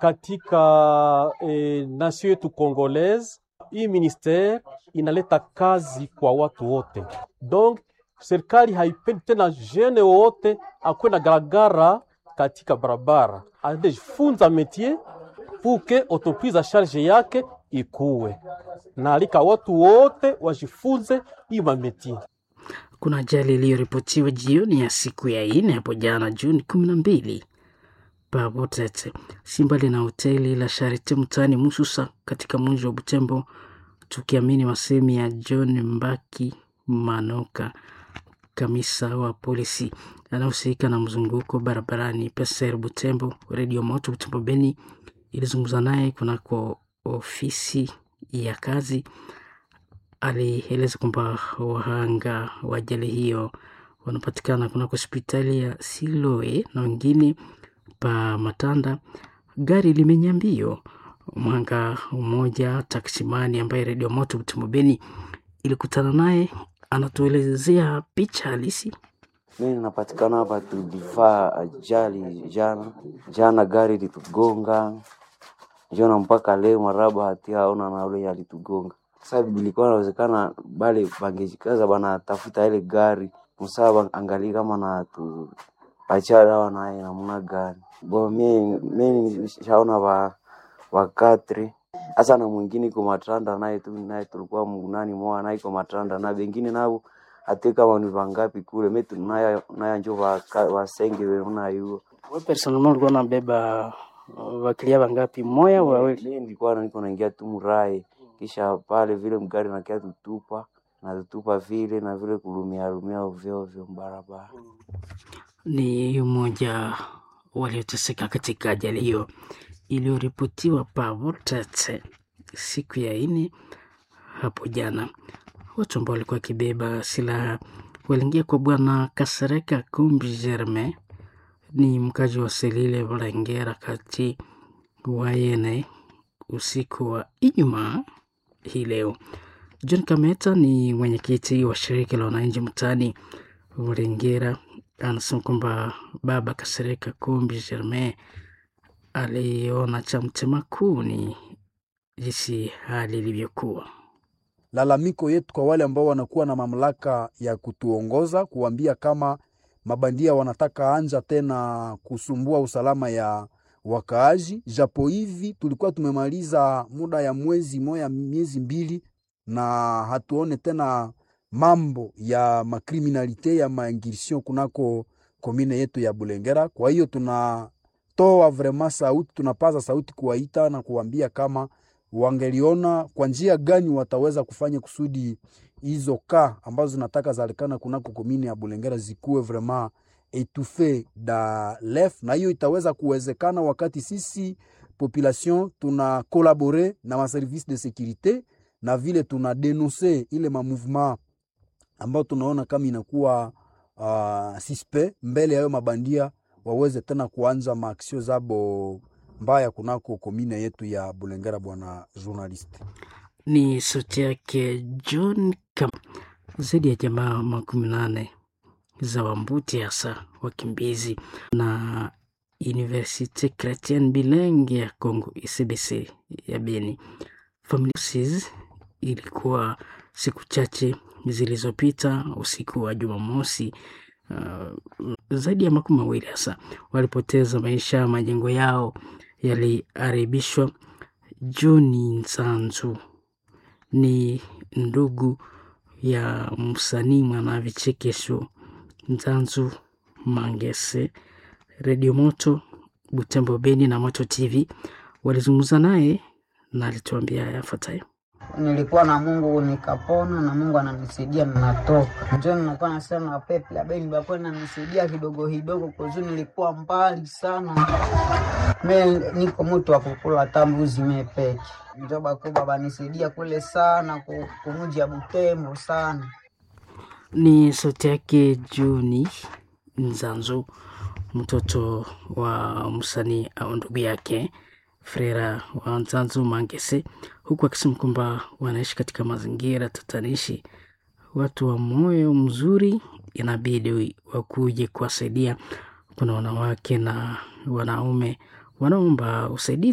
katika eh, nation yetu Congolaise, hii ministere inaleta kazi kwa watu wote, donc serikali haipendi tena jene wote akwe na garagara katika barabara, adejifunza métier pour que entreprise a charge yake ikuwe na alika watu wote wajifunze hii mametie. Kuna ajali iliyoripotiwa jioni ya siku ya ine hapo jana Juni kumi na mbili Pabotete, si mbali na hoteli la Sharite mtaani Mususa katika mji wa Butembo, tukiamini masemi ya John Mbaki Manoka, kamisa wa polisi anahusika na mzunguko barabarani Peser Butembo. Redio Moto Butembo Beni ilizungumza naye kunako ofisi ya kazi. Alieleza kwamba wahanga wa ajali hiyo wanapatikana kunako hospitali ya Siloe na wengine pa Matanda. Gari limenya mbio. Mhanga mmoja taksimani ambaye Redio Moto Butembo Beni ilikutana naye anatuelezea picha halisi. Mimi napatikana hapa, tulifaa ajali jana jana, gari litugonga jana, mpaka leo maraba hatia aona na ule alitugonga. Sasa bilikuwa inawezekana bale bangejikaza bana tafuta ile gari msaa angalie kama na tu acha dawa naye namna gani bo. Mimi mimi shaona ba wakatri hasa na mwingine iko matranda naye tu naye tulikuwa mgunani mwa naye iko matranda na bengine nabo ate kama ni vangapi kule metu naya naya njo wasenge weuna yuo Wewe personnellement ulikuwa unabeba wakilia wangapi? Moya au wawili? mimi nilikuwa niko naingia tu mrai kisha pale vile mgari nakia tutupa na tutupa vile na vile kulumia lumia ovyo ovyo barabara. Ni mmoja walioteseka katika ajali hiyo iliyoripotiwa pa Vortate siku ya ine hapo jana. Watu ambao walikuwa wakibeba silaha waliingia kwa bwana Kasereka Kumbi Germain, ni mkazi wa Selile Valengera kati Wayene usiku wa Ijumaa hii leo. John Kameta ni mwenyekiti wa shirika la wananchi mtaani Valengera, anasema kwamba baba Kasereka Kumbi Germain aliona cha mtema kuni jinsi hali ilivyokuwa. lalamiko yetu kwa wale ambao wanakuwa na mamlaka ya kutuongoza kuambia kama mabandia wanataka anja tena kusumbua usalama ya wakaaji. Japo hivi tulikuwa tumemaliza muda ya mwezi moya miezi mbili na hatuone tena mambo ya makriminalite ya maingirsion kunako komine yetu ya Bulengera. Kwa hiyo tunatoa vrema sauti, tunapaza sauti kuwaita na kuambia kama wangeliona kwa njia gani wataweza kufanya kusudi hizo ka ambazo zinataka zalikana kunako komini ya Bulengera zikuwe vraiment etufe da lef, na hiyo itaweza kuwezekana wakati sisi population tuna kolabore na maservice de securite na vile tuna denonse ile ma mouvement ambayo tunaona kama inakuwa uh, suspect mbele ya hayo mabandia waweze tena kuanza maaksio zabo mbaya kunako komine yetu ya Bulengera. Bwana journalist, Ni sauti yake John Kam. Zaidi ya jamaa makumi nane za Wambuti, hasa wakimbizi na Universite Chrétienne Bilingue ya Congo ICBC ya Beni. Familia ilikuwa siku chache zilizopita usiku wa Jumamosi. Uh, zaidi ya makumi mawili hasa walipoteza maisha, majengo yao yaliharibishwa. Joni Nsanzu ni ndugu ya msanii mwana vichekesho Nzanzu Mangese. Redio Moto Butembo Beni na Moto TV walizungumza naye na alituambia yafuatayo. Nilikuwa na Mungu nikapona, na Mungu ananisaidia ninatoka. Ndio nilikuwa nasema pepe la beni bapo nanisaidia kidogo kidogo, kwa nilikuwa mbali sana. Me niko mtu wa kukula tambuzi mepeke, ndio bakuba banisaidia kule sana kumuji ya Butembo sana. Ni sauti yake Juni Nzanzu, mtoto wa msanii au ndugu yake Frera wa Nzanzu Mangese, huku akisema kwamba wanaishi katika mazingira tatanishi. Watu wa moyo mzuri inabidi wakuje kuwasaidia. Kuna wanawake na wanaume wanaomba usaidizi